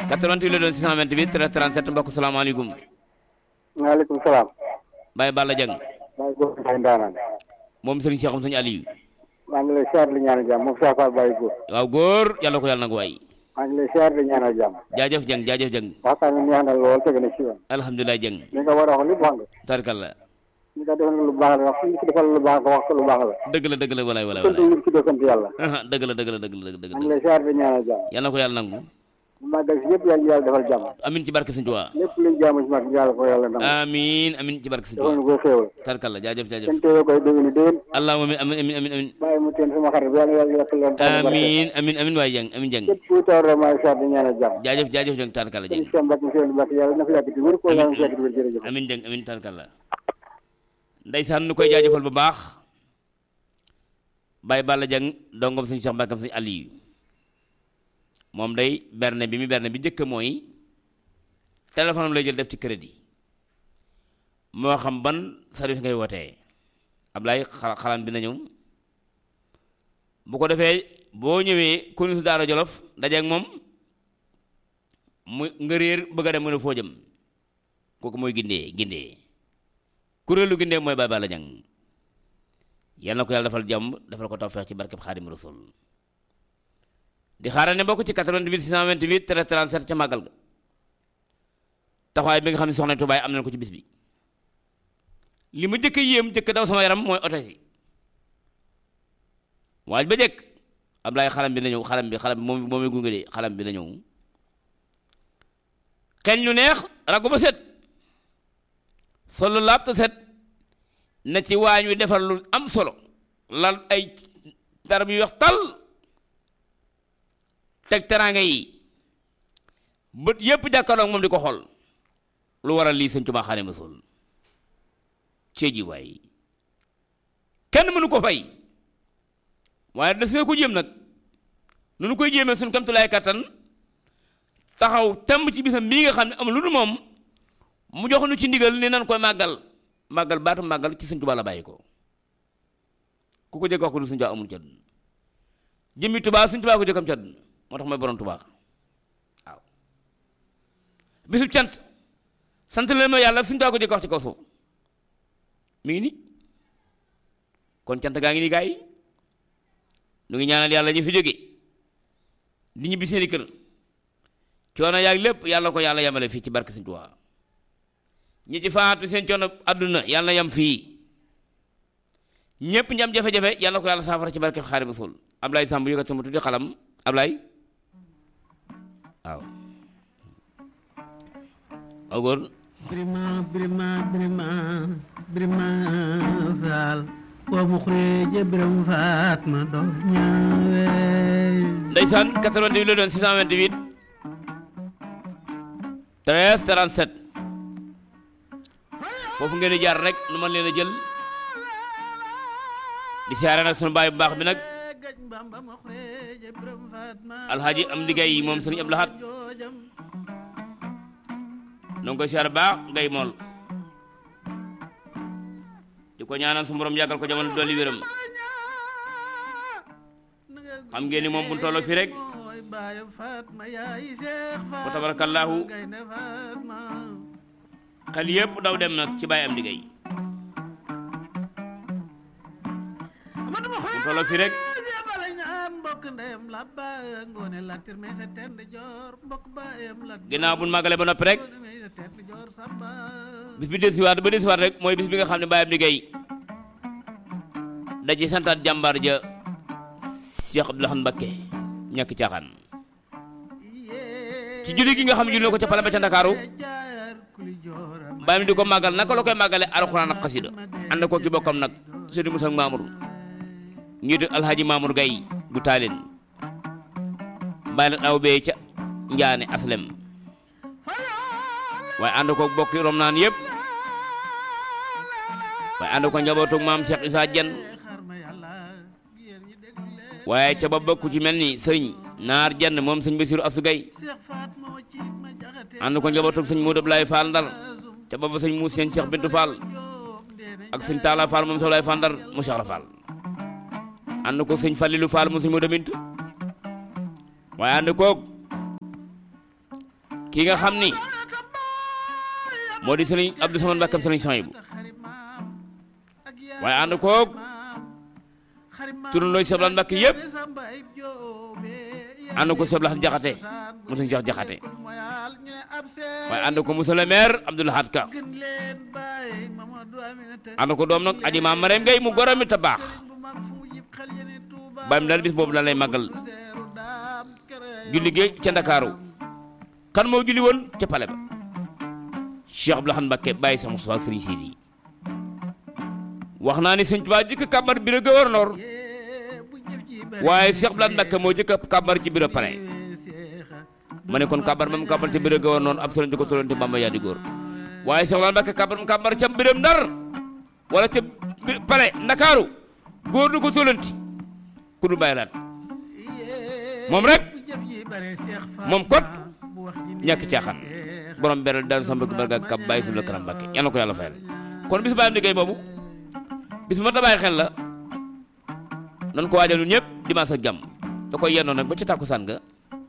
88 la doon 628 13 37 mbokk salaamaaleykum maaleykum salaam. Baye Balla Dieng Baye Góor Baye Ndaanaan. moom sëriñ Cheikh Sëñ Aliou maa ngi lay siyaar di ñaanal jàmm moom Cheikh Fall Baye Góor. waaw góor yàlla ko yàlla nag waay maa ngi lay siyaar di ñaanal jàmm. jaajëf Dieng jaajëf Dieng waxtaan bi neex na lool teg na ci yoon. alhamdulilah Dieng li nga war a wax lépp wax nga. tarkalla li nga defal lu baax la wax li ci defal lu baax nga wax ko lu baax la. dëgg la dëgg la walaay walaay sant walaay yi ci doo sant yàlla. aha dëgg la dëgg la dëgg la dëgg maa ngi la lay siyaar di ñaanal jàmm. yàlla na ko yàlla nangu màggal si yëpp yàlla yàlla defal jàmm. amin ci barke Sëñ Tuubaa lépp luñ jaamu ci mag yàlla ko yàlla ndam. amin amin ci barke Sëñ defal Tuubaa ñu ko xéewal. tarkalla jaajëf jaajëf kenn teewee koy déwéni déwén. allahumma amin amin amin amin bàyyi mu teen sama xarit bi yàlla yàlla yokk leen. amin amin amin waay Dieng amin Dieng képp kuy tawar maa ngi siyaar di ñaanal jàmm. jaajëf jaajëf Dieng tarkalla sëñ Dieng Cheikh Mbacke monsieur Mbacke yàlla na fi yàgg di wér ko yàlla na fi yàgg di wér jërëjëf. amin Dieng amin tarkalla ndeysaan nu koy jaajëfal bu baax Baye Balla Dieng dongom Sëñ Cheikh Mbacke Sëñ Aliou moom day berne bi mi berne bi njëkk mooy téléphone am lay jël def ci crédit moo xam ban service ngay wootee Ablaye xala xalam bi na ñëw bu ko defee boo ñëwee konu daara Jolof dajeeg moom mu nga réer bëgg a dem mu ne foo jëm kooku mooy gindee gindee kuréelu gindee mooy Baye Balla Dieng yal na ko yàlla defal jàmm defal ko tawfeex ci barkeb Xaadim Rasul di xaaral ne bokk ci 88 628 13 37 ca màggal ga taxawaay bi nga xam ne soxna Tubaay am nañ ko ci bis bi li ma jëkk yéem jëkk daw sama yaram mooy oto si waaj ba jëkk Ablaye xalam bi na ñëw xalam bi xalam bi moom moom gunge de xalam bi na ñëw xeeñ lu neex ragu ba set solo laab te set na ci waañ wi defar lu am solo lal ay darab yu wax tal teg teraanga yi bët yépp jàkkaarloog moom di ko xool lu waral lii sëñ Tuubaa Xaadimu Rasuul cee ji waay kenn mënu ko fay waaye da see ko jéem nag nu nu koy jéemee suñ kamtulaay kattan taxaw temb ci bisam bii nga xam ne amul lu dul moom mu jox nu ci ndigal ni nan koy màggal màggal baatu màggal ci sëñ Tuubaa la bàyyi ko ku ko jëkk wax ko du sëñ Tuubaa amul ci àdduna jëmmi Tuubaa sëñ Tuubaa ko jëkkam ci àdduna moo tax mooy borom Tuubaa waaw bisu cant sant leen ma yàlla sëñ Tuubaa ko jëkk wax ci kaw suuf mi ngi ni kon cant gaa ngi ni gaa yi nu ngi ñaanal yàlla ñu fi jóge di ñibbi seeni kër coono yaag lépp yàlla ko yàlla yemale fii ci barke sëñ Tuubaa ñi ci faatu seen coono àdduna yàlla yam fii ñépp ñam jafe-jafe yàlla ko yàlla saafara ci barke Xaadimu Rasuul Ablaye Samb yëkkati ma tuddi xalam Ablaye waaw waaw góor birima birima birima birima faal wa muxrija biram faat ma do ñaawe ndeysaan 88 la doon 628 13 37 foofu ngeen di jaar rek nu man leen a jël di siyaare nag sunu baay bu baax bi nag gaj bamba muxrija biram faat ma alxaaji am di gay moom sëriñ Abdou Lahad joojam noo ngi koy siyaare baax gay mool di ko ñaanal su borom yàggal ko jamono dolli wéram xam ngeen ni moom bu ñu tolloo fii rek mooy baayam faat ma yaay seex fa faat tabarakallahu gaynde faat ma xel yépp daw dem nag ci baay am di gay amadu ma bu ñu tolloo fii rek bala ñaan mbokk ndeyam la ba ngoone latir me sa tend joor mbokk baayam la ginnaaw bu ñu màggalee ba noppi rek ngoone me sa tend joor samba bis bi desiwaat ba desiwaat rek mooy bis bi nga xam ne baay am di gay da ci santaat jàmbaar ja Cheikh Abdou Lahad Mbacké ñàkk caaxaan ci julli gi nga xam ne julli na ko ca pale ba ca Ndakaaru jaar kuli jooram bàyyi di ko màggal naka la koy màggale alxuraan ak xasida ànd ko ki bokkam nag sëriñ Musaa Mamour njiitu alhaji Mamour Gaye bu taalin bàyyi la daw bee ca njaane aslem waaye ànd ko bokki rom naan yëpp waaye ànd ko njabootug maam Cheikh Issa Dieng xar ma yàlla yéen ñi déglu leen waaye ca ba bokk ci mel ni sëriñ naar jenn moom sëñ Basiru Asu Gay Cheikh Faat moo ci ma jaxate ànd ko njabootug sëñ Moodu Ablaay Fall Ndar ca ba ba sëñ muus seen Cheikh Bintu Fall joom ndeene ak sëñ Talla Fall moom Soxlaay Fall Ndar mu Cheikh Fall ànd ko sëñ Fallilu Fall mu sëñ Moodu Mint waaye ànd koog ki nga xam ni moo di sëriñ Abdou Samane Mbàkke sëriñ Sohaybu waaye ànd koog turandoo Cheikh Abdoulaye Mbàkke yëpp ànd ko Cheikh Abdoulaye Jaxate mu sëriñ Cheikh Jaxate waaye ànd ko monsieur le maire Abdou Lahad Ka ànd ko doom nag aji maam Marème Gueye mu goromi te baax bàyyim daal bis boobu daal lay màggal julli gi ca Ndakaaru kan moo julli woon ca pale ba Cheikh Abdou Lahad Mbàkke bàyyi sama suuf ak sëriñ Sidi wax naa ni sëñ Tuubaa jëkk kàmbar biro gouverneur waaye Cheikh Abdou Lahad Mbàkke moo jëkk kàmbar ci biro palais ma ne kon kàmbar moom kàmbar ci biro gouverneur ab sëriñ di ko tolonte Bamba yaa di góor waaye Cheikh Abdou Lahad Mbàkke kàmbar kàmbar ca biram Ndar wala ca palais Ndakaaru góor du ko tolonti ku du bàyyi laat moom rek moom kot ñàkk caaxaan borom beral daal sama bëgg barga kab bàyyi suñu la kanam Mbàkke yal na ko yàlla fayal kon bis bàyyam liggéey boobu bis bu ma ta bàyyi xel la nan ko waajal ñun ñëpp dimanche ak jàmm da koy yendoon nag ba ci tàkkusaan ga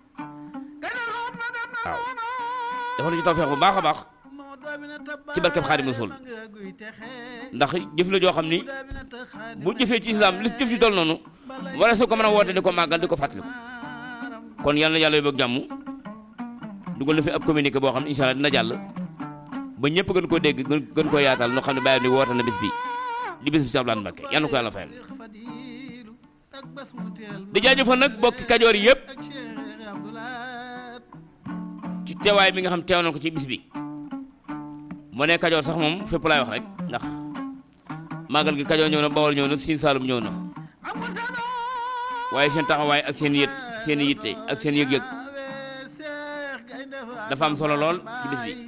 waaw dafa na ci tawfeex bu baax a baax ci barkeb Xaadimu Rasuul ndax jëf la joo xam ni bu jëfee ci islam li jëf ci toll noonu wala su ko mën a woote di ko màggal di ko fàttaliku kon yal na yàlla yóbbu ak jàmm dugal na fi ab communiqué boo xam ne incha allah dina jàll ba ñëpp gën koo dégg gën gën koo yaatal noo xam ne bàyyi ni woote na bis bi di bis bi Cheikh Abdou Lahad Mbàkke yal na ko yàlla fayal di jaajëfal nag bokki kajoor yi yëpp ci teewaay bi nga xam teew na ko ci bis bi mu ne kajoor sax moom fépp laay wax rek ndax màggal gi kajoor ñëw na bawol ñëw na siin saalum ñëw na waaye seen taxawaay ak seen yët seen yitte ak seen yëg-yëg dafa am solo lool ci bis bi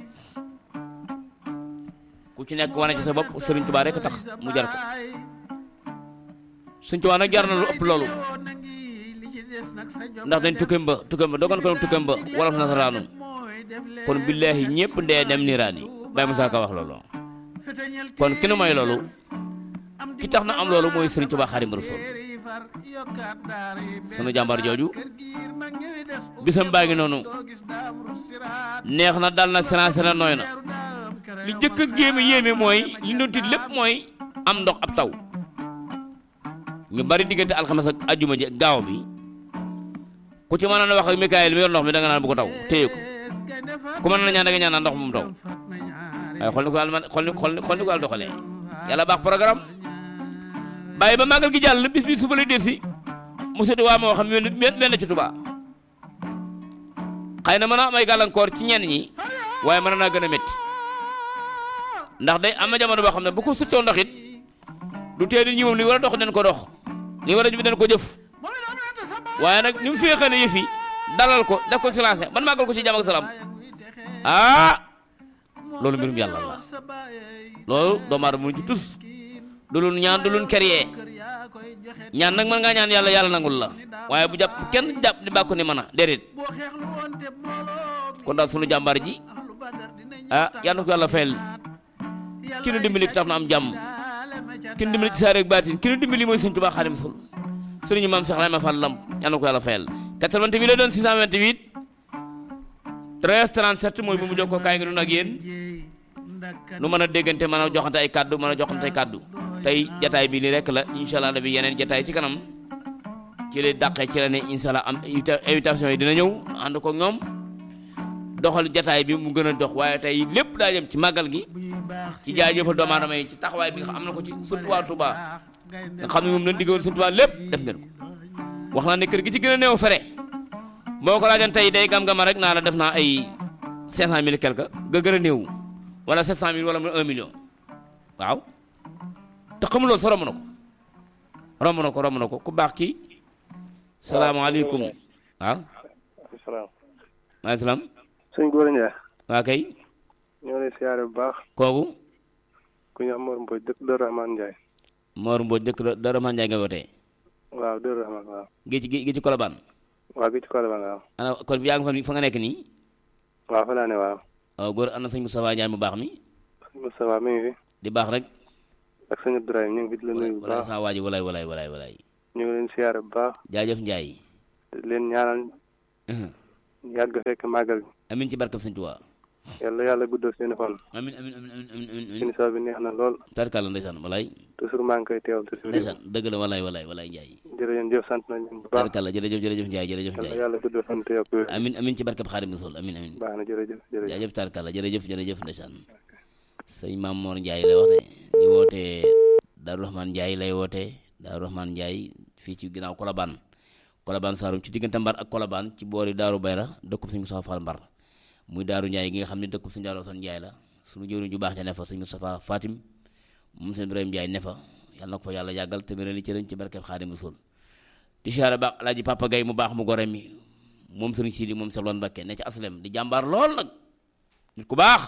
ku ci nekk wane ci sa bopp Sëriñ Tuubaa rek tax mu jar ko Sëriñ Tuubaa nag jar na lu ëpp loolu ndax dañ tukkeem ba tukkeem ba dogon ko tukkeem ba wolof nasaraanu kon billaahi ñëpp ndee dem niiraan yi Baye Moussa Ka wax loolu kon ki nu may loolu ki tax na am loolu mooy Sëriñ Tuubaa Xaadimu Rasuul sunu jàmbar jooju bisam baa ngi noonu neex na dal na sénancé na nooy na li jëkk a géeme yéeme mooy li doon tiit lépp mooy am ndox ab taw ñu bari diggante alxames ak ajjuma ji gaaw bi ku ci mën a wax ak Mikaayil mi yor ndox mi da nga naan bu ko taw téye ko ku mën na ñaan da nga ñaan ndox mu taw waaye xool ni ko yàlla xool ni xool ni ko yàlla doxalee yàlla baax programme bàyyi ba màggal gi jàll bis bi suba lay delsi mu sëdd waa moo xam wenn wenn ci Tuubaa xëy na mën a am ay gàllankoor ci ñenn ñi waaye mën naa gën a métti ndax day am na jamono boo xam ne bu ko suttoo ndox it du tee nit ñi moom li war a dox den ko dox li war a jëf den ko jëf waaye nag ni mu féexee ne yëf yi dalal ko def ko silencé ban màggal ko ci jàmm ak salaam ah loolu mbirum yàlla la loolu doomu aadama mënu ci tus du lu ñaan du lu créé ñaan nag mën ngaa ñaan yàlla yàlla nangul la waaye bu jàpp kenn jàpp ni bàkku ni mën a déedéet kon daal sunu jàmbaar ji ah yal na ko yàlla fayal ki nu dimbali tax na am jàmm ki nu dimbali ci saa rek baatin ki nu dimbali mooy sëñ Tuubaa Xaadimu Rasuul sëriñ maam Cheikh Ibrahima Fall Lamp yal na ko yàlla fayal 88 la doon 628 13 37 mooy bu mu jokkoo kaay ngi noonu ak yéen nu mën a déggante mën a joxante ay kàddu mën a joxante ay kàddu tey jataay bi nii rek la incha allah bi yeneen jataay ci kanam ci lay dàqee ci la ne incha allah am invitation yi dina ñëw ànd ko ñoom doxal jataay bi mu gën a dox waaye tey lépp daa jëm ci màggal gi ci jaajëfal doomu aadama yi ci taxawaay bi nga xam am na ko ci surtout waa Touba nga xam ne moom lañ diggoon Sëñ Touba lépp def ngeen ko wax naa ne kër gi ci gën a néew fere boo ko laajoon tey day gam-gama rek naa la def naa ay 500 mille quelque ga gën a néew wala 700 mille wala mu 1 million waaw te xamuloo sa romb na ko romb na ko romb na ko ku baax kii salaamaaleykum waaw salaam. maaleykum salaam sëñ Gora Ndiaye. waa kay ñoo lay siyaare bu baax. kooku ku ñu am Mor Mbodj dëkk Dër Rahman Ndiaye. Mor Mbodj dëkk Dara Man Ndiaye nga wootee waaw Dër Rahman waaw. gi ci gi ci Colobane waaw gi ci Colobane waaw. ana kon yaa nga fa fa nga nekk nii waaw fa laa ne waaw. waaw góor ana sëñ Moustapha Ndiaye mu baax mi sëñ Moustapha mi ngi fi. di baax rek ak sëñ Abdourahim ñu ngi fi di la nuyu bu walaay baax. saa waaji walaay walaay walaay walaay ñu ngi leen siyaare bu baax. jaajëf Ndiaye di leen ñaanal yàgg fekk màggal gi amin ci barkab sëñ Tuubaa yàlla yàlla guddal seeni fan amin amin amin amin amin amin émission bi neex na lool tarkalla ndeysaan walaay toujours maa ngi koy teewal toujours ndeysaan dëgg la walaay walaay walaay Njaay jërëjëf sant nañ leen bu baax tarkalla jërëjëf jërëjëf Njaay jërëjëf yàlla Njaay yàlla guddal fan te yokk wér amin amin ci barkab Xaadimu Rasuul amin amin baax na jërëjëf jërëjëf jaajëf tarkalla jërëjëf jërëjëf ndeysaan sëñ Maam Mor Njaay lay wax de di wootee Daaru Rahmaan Njaay lay wootee Daaru Rahmaan Njaay fii ci ginnaaw Kolobaan Kolobaan Saalum ci diggante Mbar ak Kolobaan ci boori Daaru Bayra dëkkub sëñ Moustapha Fall Mbar muy Daaru Njaay gi nga xam ne dëkkub sëñ Daaru Asan Njaay la suñu jëwriñ ju baax ja ne fa sëñ Moustapha Fatim moom sëñ Ibrahima Njaay ne fa yàlla na ko fa yàlla yàggal te mel ni cëriñ ci barkeb Xaadimu Rasuul di siyaare baax alaaji Papa Gay mu baax mu gore mi moom sëriñ Sidi moom Selwan Mbakke ne ci aslem di jàmbaar lool nag nit ku baax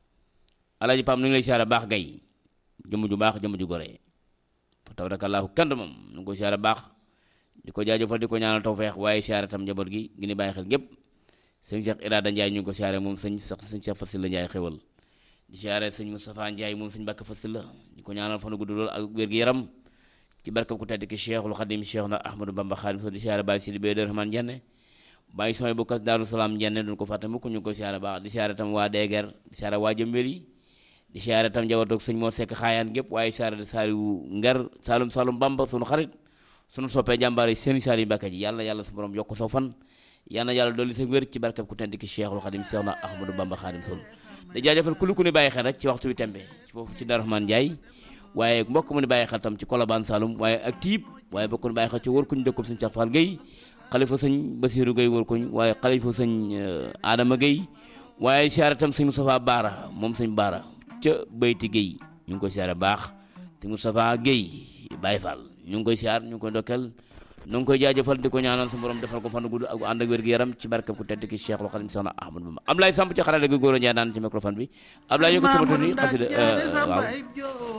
alaaji Pam nu ngi lay siyaare baax gay jëmm ju baax jëmm ju gore fa tabarakallahu kenn du moom nu ngi ko siyaare baax di ko jaajëfal di ko ñaanal tawfeex waaye siyaare tam njaboot gi gi ni bàyyi xel gépp sëñ Cheikh Irada Ndiaye ñu ngi ko siyaare moom sëñ sax sëñ Cheikh Fasil la Ndiaye xewal di siyaare sëñ Moustapha Ndiaye moom sëñ Bakka Fasil la di ko ñaanal fanu gudd lool ak wér-gi-yaram ci barkab ku tedd ki Cheikhul Khadim Cheikh na Ahmadou Bamba Khadim so di siyaare Baye Sidi Bey Rahman Jenne bàyyi samay bokkas Daaru Salaam Jenne duñ ko fàtte mukk ñu ngi ko siyaare baax di siyaare tam waa Deeger di siyaare waa Jëmbel yi di siyaare tam njabootu sëñ Mor Seck xaayaan gépp waaye siyaare saaliwu nger Saalum Saalum Bamba sunu xarit sunu soppee jàmbaar yi seen saali Mbàkke ji yàlla yàlla su borom yokk saw fan yàlla yàlla dolli sa wér ci barkab ku tedd ki Cheikhul Khadim Cheikh na Ahmadou Bamba Khadim Sol di jaajëfal ku lu ku ni bàyyi xel rek ci waxtu wi tembe ci foofu ci Darou Rahmane Ndiaye waaye mbokk mu ni bàyyi xel tam ci Kolobaan Saloum waaye ak tiib waaye bokk ni bàyyi xel ci wër kuñ dëkkub sëñ Cheikh Fall Gueye xalifa sëñ Basiru Gueye wër kuñ waaye xalifa sëñ Adama Gueye waaye siyaare tam sëñ Moustapha Baara moom sëñ Baara ca Bayti Gueye ñu ngi koy siyaare baax te Moustapha Gueye Baye Fall ñu ngi koy siyaar ñu ngi koy ndokkeel ñu ngi koy jaajëfal di ko ñaanal su borom defal ko fan gudd ak ànd ak wér-gu-yaram ci barkab ku tedd ki Cheikhul Khadim Soxna Ahmad Bamba Ablaye Samb ci xarale gi góor a Njaay daan ci microphone bi Ablaye yëkkati ma tuuti xasida waaw